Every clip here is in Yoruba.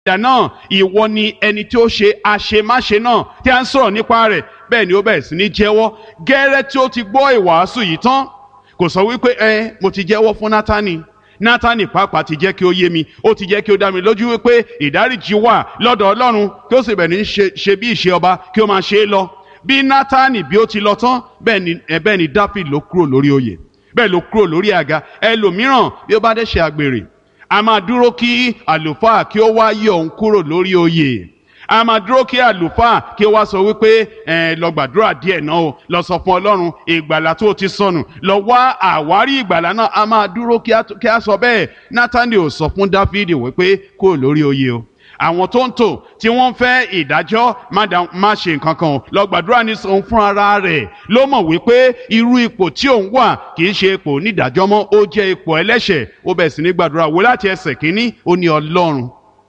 náà ìwọ ni ẹni tí ó ṣe àṣemáṣe náà tí a ń sọ̀rọ̀ nípa rẹ̀ bẹ́ẹ̀ ni ó bẹ̀rẹ̀ sí ní jẹ́wọ́ gẹ́rẹ́ tí ó ti gbọ́ ìwàásù yìí tán kò sọ wípé ẹ mo ti jẹ́wọ́ fún Nátánì Nátánì pàápàá ti jẹ́ kí ó yé mi ó ti jẹ́ kí ó dá mi lójú wípé ìdáríjì wà lọ́dọ̀ Ọlọ́run kí ó sì bẹ̀rẹ̀ ní ṣe bí ìṣe ọba kí ó máa ṣe é lọ bí Nátánì bí ó ti lọ tán bẹ́ẹ̀ ni bẹ́ẹ̀ ni Dáfíd ló kúrò lórí oyè bẹ́ẹ̀ ló kúrò lórí àga ẹlòmíràn bí ó bá dé ṣe àgbèrè a máa dúró kí àlùfáà kí ó wá yọ òun kúrò lórí oyè a máa dúró kí àlùfáà kí ó wá sọ wípé ẹ lọ gbàdúrà díẹ̀ náà o lọ sọ fún Ọlọ́run ìgbàlà tó ti sọnù lọ wá àwárí ìgbàlà náà a máa dúró kí a sọ bẹ́ẹ̀ Nátánì ò sọ fún Dáfídì wípé kúrò lórí oyè o àwọn tó ń tò tí wọ́n fẹ́ ìdájọ́ má ṣe nǹkan kan lọ gbàdúrà ní òun fún ara rẹ̀ ló mọ̀ wípé irú ipò tí òun wà kì í ṣe ipò onídàájọ́ mọ́ ó jẹ́ ipò ẹlẹ́ṣẹ̀ ó bẹ̀ sí ní gbàdúrà wò láti ẹsẹ̀ kínní ó ní Ọlọ́run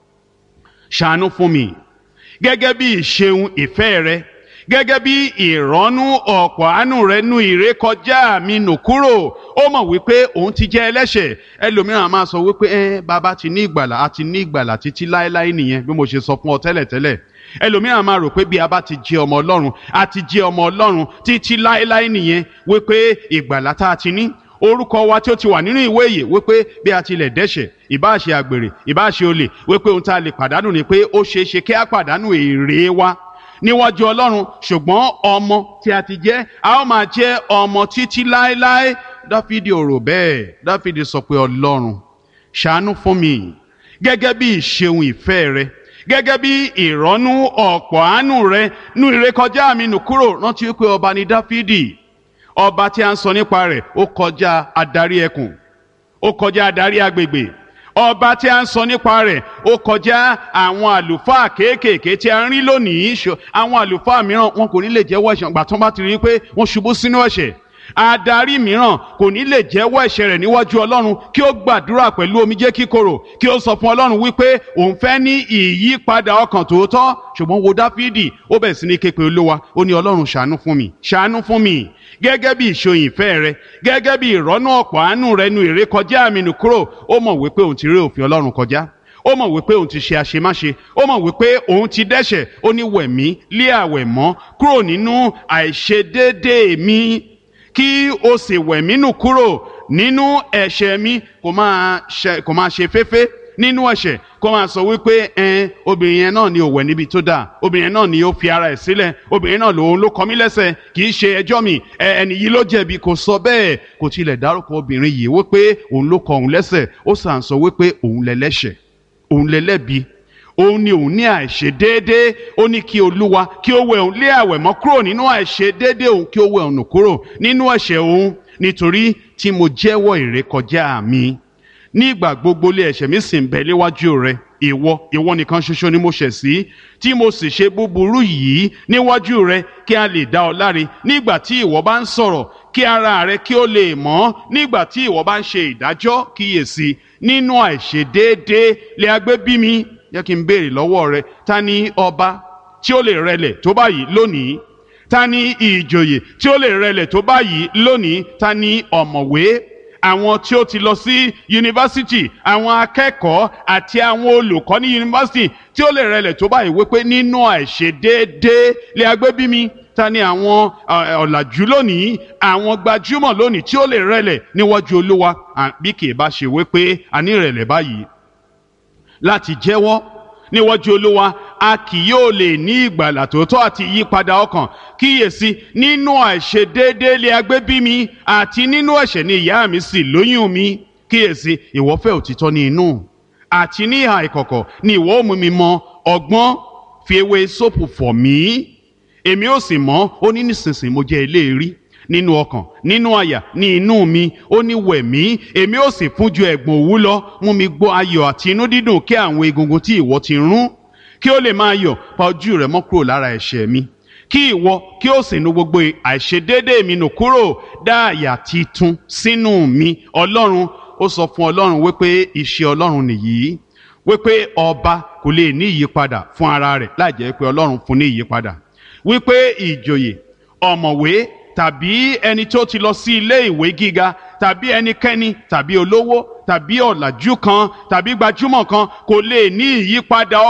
ṣàánú fún mi gẹ́gẹ́ bí ìṣeun ìfẹ́ rẹ gẹ́gẹ́ bí ìrọ́nú ọ̀pọ̀ àánú rẹ nú ìrékọjá mi nù kúrò ó mọ̀ wípé òun ti jẹ́ ẹlẹ́ṣẹ̀ ẹlòmíràn máa sọ wípé ẹ bàbá ti ní ìgbàlà a ti ní ìgbàlà títí láéláé nìyẹn bí mo ṣe sọ fún ọ tẹ́lẹ̀tẹ́lẹ̀ ẹlòmíràn máa rò pé bí a bá ti jẹ́ ọmọ ọlọ́run a ti jẹ́ ọmọ ọlọ́run títí láéláé nìyẹn wípé ìgbàlà tá a ti ní orúkọ wa tí ó ti wà nínú ìwé yìí wípé bí a tilẹ̀ dẹ́ṣẹ̀ ìbáṣe àgbèrè ìbáṣe olè wípé ohun tá a lè pàdánù ni pé ó ṣeé ṣe kí a pàdánù èrè wa níwájú ọlọ́run ṣùgbọ́n ọmọ tí a ti jẹ́ a ó máa jẹ́ ọmọ títí láéláé dáfídì ò rò bẹ́ẹ̀ dáfídì sọ pé ọlọ́run ṣàánú fún mi gẹ́gẹ́ bí ìṣeun ìfẹ́ rẹ gẹ́gẹ́ bí ìrọ́nú ọ̀pọ̀ àánú rẹ nú ìrékọjá mi nù kúrò rántí wípé ọba ni dáfídì ọba tí a ń sọ nípa rẹ̀ ó kọjá adarí ẹkùn ó kọjá adarí agbègbè ọba tí a ń sọ nípa rẹ̀ ó kọjá àwọn àlùfáà kéékèèké tí a ń rí lónìí àwọn àlùfáà mìíràn wọn kò ní lè jẹ́wọ́ ẹ̀ṣẹ̀ gbà tó bá ti rí i pé wọ́n ṣubú sínú ẹ̀ṣẹ̀ adarí mìíràn kò ní lè jẹ́wọ́ ẹ̀ṣẹ̀ rẹ̀ níwájú ọlọ́run kí ó gbàdúrà pẹ̀lú omijé kíkorò kí ó sọ fún ọlọ́run wípé òun fẹ́ ní ìyípadà ọkàn tòótọ́ ṣùgbọ́n wo dáfídì ó bẹ̀ sí ní képe olúwa ó ní ọlọ́run ṣàánú fún mi ṣàánú fún mi gẹ́gẹ́ bí ìṣòyìn ìfẹ́ rẹ gẹ́gẹ́ bí ìrọ́nú ọ̀pọ̀ àánú rẹ nu ìrékọjá mi nù kúrò ó mọ̀ wípé òun ti rí òfin ọlọ́run kọjá ó mọ̀ wípé òun ti ṣe àṣemáṣe ó mọ̀ wípé òun ti dẹ́ṣẹ̀ ó ní wẹ̀mí lé àwẹ̀ mọ́ kúrò nínú àìṣedéédéé mi kí o sì wẹ̀mí nù kúrò nínú ẹ̀ṣẹ̀ mi kò máa ṣe kò máa ṣe féfé nínú ẹ̀ṣẹ̀ kó máa sọ wípé ẹn obìnrin yẹn náà ni ò wẹ̀ níbi tó dáa obìnrin náà ni ó fi ara ẹ̀ sílẹ̀ obìnrin náà lòun ló kọ mí lẹ́sẹ̀ kì í ṣe ẹjọ́ mi ẹni yìí ló jẹ̀bi kò sọ bẹ́ẹ̀ kò tilẹ̀ dárúkọ obìnrin yìí wípé òun ló kọ òun lẹ́sẹ̀ ó sàn sọ wípé òun lẹ́lẹ́ṣẹ̀ òun lẹ́lẹ́bi òun ni òun ní àìṣe déédéé ó ní kí olúwa kí ó wẹ òun lé àwẹ̀ mọ́ kúrò nínú àìṣe déédéé òun kí ó wẹ òun nù kúrò nínú ẹ̀ṣẹ̀ òun nítorí tí mo jẹ́wọ́ ìrékọjá mi nígbà gbogbo lé ẹ̀ṣẹ̀ mi sì ń bẹ léwájú rẹ ìwọ ìwọ nìkan ṣoṣo ni mo ṣẹ̀ sí tí mo sì ṣe búburú yìí níwájú rẹ kí a lè dá ọ láre nígbà tí ìwọ bá ń sọ̀rọ̀ kí ara rẹ kí ó lè mọ́ nígbà tí ìwọ bá ń ṣe ìdájọ́ kíyèsí nínú àìṣedéédéé lè agbé bí mi jẹ́ kí n béèrè lọ́wọ́ rẹ ta ni ọba tí ó lè rẹlẹ̀ tó báyìí lónìí ta ni ìjòyè tí ó lè rẹlẹ̀ tó báyìí lónìí ta ni ọ̀mọ̀wé àwọn tí ó ti lọ sí yunifásitì àwọn akẹ́kọ̀ọ́ àti àwọn olùkọ́ ní yunifásitì tí ó lè rẹlẹ̀ tó báyìí wípé nínú àìṣedéédéé lè agbé bí mi ta ni àwọn ọ̀làjú lónìí àwọn gbajúmọ̀ lónìí tí ó lè rẹlẹ̀ níwájú olúwa bí kì í bá ṣe wípé a ní ìrẹ̀lẹ̀ báyìí láti jẹ́wọ́ níwájú olúwa a kì yóò lè ní ìgbàlà tòótọ́ àti ìyípadà ọkàn kíyèsí nínú àìṣedéédéé lé agbé bí mi àti nínú ẹ̀ṣẹ̀ ni ìyá mi sì lóyún mi kíyèsí ìwọ fẹ́ òtítọ́ ní inú àti ní ìhà ìkọ̀kọ̀ ni ìwọ ó mú mi mọ ọgbọ́n fi ewé sóòpù fọ̀ mí èmi ó sì mọ́ ó ní nísinsìnyí mo jẹ́ eléèrí nínú ọkàn nínú àyà ní inú mi ó ní wẹ̀ mí èmi ó sì fún ju ẹ̀gbọ̀n òwú lọ mú mi gbọ́ ayọ̀ àti inú dídùn kí àwọn egungun tí ìwọ ti rún kí ó lè máa yọ̀ pa ojú rẹ̀ mọ́ kúrò lára ẹ̀ṣẹ̀ mi kí ìwọ kí ó sì nu gbogbo àìṣedéédé mi nù kúrò dá àyà titun sínú mi ọlọ́run ó sọ fún ọlọ́run wípé iṣẹ́ ọlọ́run nìyí wípé ọba kò lè ní ìyípadà fún ara rẹ̀ láì jẹ́ pé ọlọ́run fún ní ìyípadà wípé ìjòyè ọ̀mọ̀wé tàbí ẹni tó ti lọ sí ilé ìwé gíga tàbí ẹnikẹ́ni tàbí olówó tàbí ọ̀làjú kan tàbí gbajúmọ̀ kan kò lè ní ìyípadà